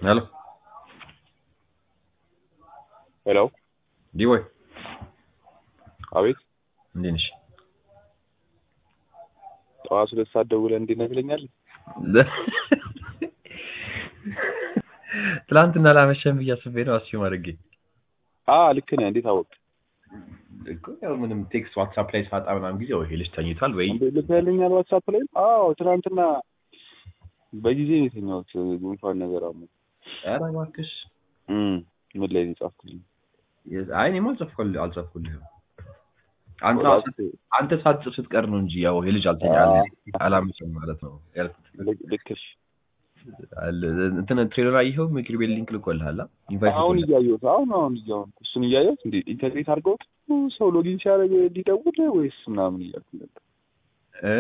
Hello. ሄሎ ዲቦይ አቤት እንዴት ነሽ? ጠዋት ሁለት ሰዓት ደውለህ እንዴት ነህ ትለኛለህ? ትላንትና ላመሸም ብዬ አስቤ ነው አስዩም አድርጌ አ ልክ ነህ። እንዴት አወቅህ? እኮ ያው ምንም ቴክስት ዋትሳፕ ላይ ሳጣ ምናምን ጊዜ ወይ ይሄ ልጅ ተኝቷል ወይ እንዴ ልከህልኛል ዋትሳፕ ላይ? አዎ ትናንትና በጊዜ ነው የተኛሁት። ጉንፋን ነገር አሞ ኧረ እባክሽ እም ምን ላይ ነው የጻፍክልኝ? አይ እኔማ አልጻፍኩልህ አልጻፍኩልህም አንተ አንተ ሳትጽፍ ስትቀር ነው እንጂ ያው ይሄ ልጅ አልተኛ አላመሸም ማለት ነው ያልኩት። ልክ- ልክሽ አለ- እንትን ትሬለር አየኸው? ምክር ቤት ሊንክ ልኮልሃል? አ? ኢንቫይት አሁን ልኮልሃል? እያየሁት አሁን አሁን እያየሁት እሱን እያየሁት እንዴ ኢንተግሬት አድርገውት ሰው ሎጊን ሲያደርግ ሊደውል ወይስ ምናምን እያልኩ ነበር። እ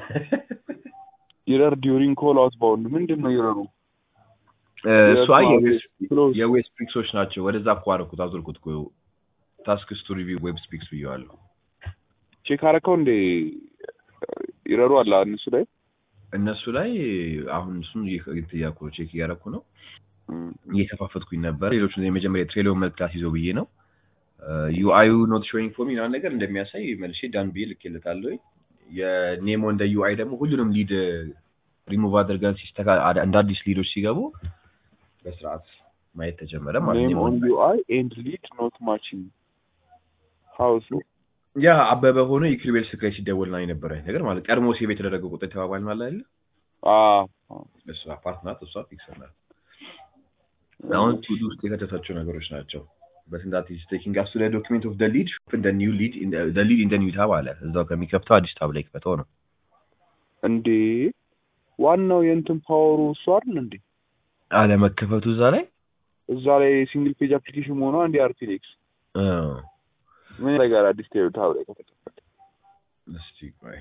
ኢረር ዲዩሪንግ ኮል አውት ባውንድ ምንድን ነው ኢረሩ? እሱ አይ የዌብ- ክሎዝ የዌብ ስፒክሶች ናቸው። ወደዛ እኮ አደረኩት አዞርኩት እኮ ታስክስ ቱ ሪቪው ዌብ ስፒክስ ብየዋለሁ። ቼክ አደረከው እንዴ? ኢረሩ አለ እነሱ ላይ እነሱ ላይ አሁን እሱን እያልኩ ነው፣ ቼክ እያደረኩ ነው፣ እም፣ እየከፋፈትኩኝ ነበር። ሌሎቹ የመጀመሪያ ትሬሊዮን መልክ ክላስ ይዘው ብዬ ነው ዩአዩ ኖት ሾዊንግ ፎር ሚ ምናምን ነገር እንደሚያሳይ መልሼ ዳን ብዬ ልኬለታለሁ። የኔሞ እንደ ዩአይ ደግሞ ሁሉንም ሊድ ሪሙቭ አድርገን ሲስተካ እንደ አዲስ ሊዶች ሲገቡ በስርዓት ማየት ተጀመረ ማለት ኔም ነው። ኦን ዩአይ ኤንድ ሊድ ኖት ማቺንግ ሀውስ ያ አበበ ሆኖ የክሪቤል ስልክ ላይ ሲደወልና የነበረ ነገር ማለት ቀድሞ ሴቭ የተደረገ ቁጥር የተባባል ማለት አይደለ? እሷ ፓርት ናት፣ እሷ ፊክስ ናት። አሁን ቱዱ ውስጥ የከተታቸው ነገሮች ናቸው። በስንዳት ኢዝ ቴኪንግ አስ ቱ ዘ ዶክመንት ኦፍ ዘ ሊድ እንደ ኒው ሊድ ዘ ሊድ ኢን ዘ ኒው ታብ አለ። እዛው ከሚከፍተው አዲስ ታብ ላይ ክፈተው ነው። እንዴ ዋናው የእንትን ፓወሩ እሱ አይደል እንዴ? አለመከፈቱ እዛ ላይ እዛ ላይ ሲንግል ፔጅ አፕሊኬሽን መሆኗ እንዲ አርቲሌክስ እ ምን ነገር አዲስ ታብ ላይ ከተከፈተ እስቲ ቆይ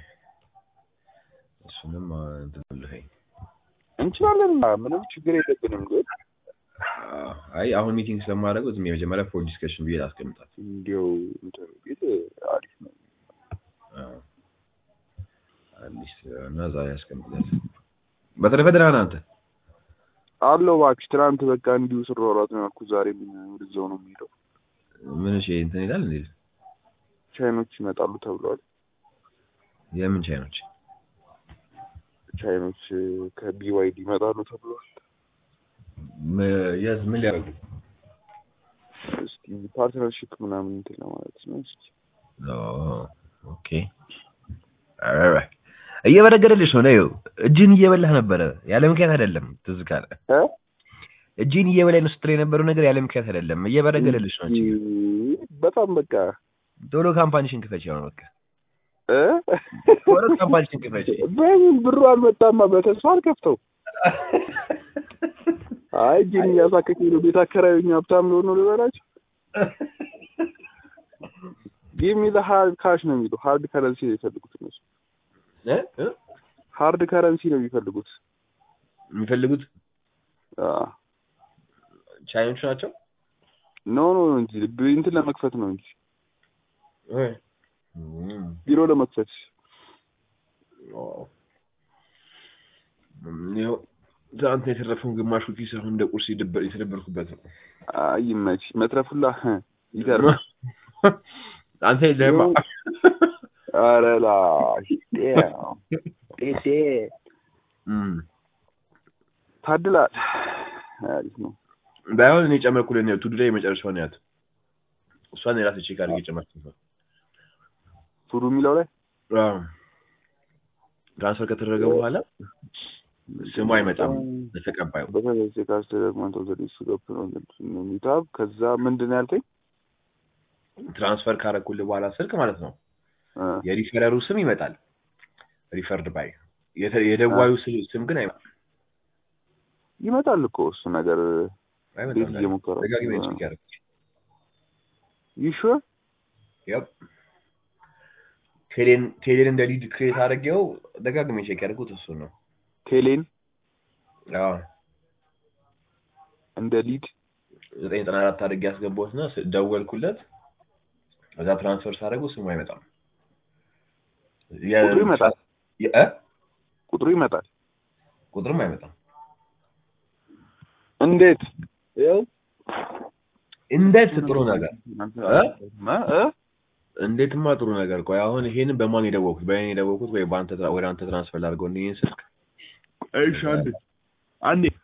እሱንም አ፣ እንትን ልልኝ። እንችላለን። ምንም ችግር የለብንም። ግን አዎ፣ አይ አሁን ሚቲንግ ስለማደርገው ዝም የመጀመሪያ ፎር ዲስከሽን ብዬ ላስቀምጣት። እንዲያው እንትን ቢል አሪፍ ነው። አዎ፣ አዲስ እና ዛሬ ያስቀምጥለት። በተረፈ ደህና ነህ አንተ? አለው እባክሽ። ትናንት በቃ እንዲሁ ስሯሯጥ ነው ያልኩት። ዛሬ ምን ወደዛው ነው የሚሄደው። ምን እሺ እንትን ይላል እንዴ? ቻይኖች ይመጣሉ ተብለዋል። የምን ቻይኖች? ቻይኖች ከቢዋይዲ ይመጣሉ ተብለዋል። ም- የት ምን ሊያደርጉ? እስኪ ፓርትነርሽፕ ምናምን እንትን ለማለት ነው። እስኪ ኦ ኦኬ። ኧረ እየበረገደልሽ ነው ነው እጅን እየበላህ ነበረ ያለ ምክንያት አይደለም። ትዝ ካለ እ? እጅን እየበላኝ ነው ስትል የነበረው ነገር ያለ ምክንያት አይደለም። እየበረገደልሽ ነው። እንጂ በጣም በቃ ቶሎ ካምፓኒሽን ክፈች ነው በቃ እ? ቶሎ ካምፓኒሽን ክፈች። በምን ብሩ አልመጣማ። በተስፋ አልከፍተው። አይ እጅን እያሳከከኝ ነው። ቤት አከራዩኝ ሀብታም ሊሆን ነው ልበላቸው። ጊቭ ሚ ዘ ሃርድ ካሽ ነው የሚሉ ሃርድ ከረንሲ ነው የሚፈልጉት እነሱ። እ? እ? ሃርድ ከረንሲ ነው የሚፈልጉት። የሚፈልጉት አዎ። ቻይኖች ናቸው። ኖ ኖ እንጂ ብ- እንትን ለመክፈት ነው እንጂ እም። ቢሮ ለመክፈት ይኸው ትናንት የተረፈውን ግማሹ ኪስ አሁን እንደ ቁርስ የደበር- የተደበርኩበት ነው። አይ ይመች መትረፉላ ይገርም። አንተ የለህማ። ኧረ ላይ ጤሴ እም። ታድላል። አሪፍ ነው። ባይሆን እኔ ጨመርኩልህ ነው ቱዱ ላይ የመጨረሻውን ያት እሷን የራሴ ቼክ አድርጌ ጨመርኩት ነው። ቱዱ የሚለው ላይ አዎ። ትራንስፈር ከተደረገ በኋላ ስሙ አይመጣም ለተቀባዩ። በተለይ ካስተደግመንት ወዘዲስ ገብ ነው ሚታብ ከዛ ምንድን ነው ያልከኝ? ትራንስፈር ካረኩልህ በኋላ ስልክ ማለት ነው እ፣ የሪፈረሩ ስም ይመጣል። ሪፈርድ ባይ የተ- የደዋዩ ስ- ስም ግን አይመጣም። ይመጣል እኮ እሱ ነገር አይመጣም። ቤት እየሞከረው ደጋግሜ ቼክ ያደረኩት ይሹር ያው ቴሌን ቴሌን እንደ ሊድ ክሬት አድርጌው ደጋግሜ ቼክ ያደረኩት እሱ ነው። ቴሌን አዎ እንደ ሊድ ዘጠኝ ዘጠና አራት አድርጌ ያስገባሁት እና ስ- ደወልኩለት። ከዛ ትራንስፈር ሳደርገው ስሙ አይመጣም። የ- ቁጥሩ ይመጣል። የ- እ? ቁጥሩ ይመጣል። ቁጥርም አይመጣም። እንዴት ይኸው እንዴት ጥሩ ነገር እ? እ? እንዴትማ ጥሩ ነገር። ቆይ አሁን ይሄንን በማን የደወልኩት? በእኔ የደወልኩት ወይ በአንተ ትራ- ወደ አንተ ትራንስፈር ላድርገው ይህን ስልክ እሺ አንዴ አንዴ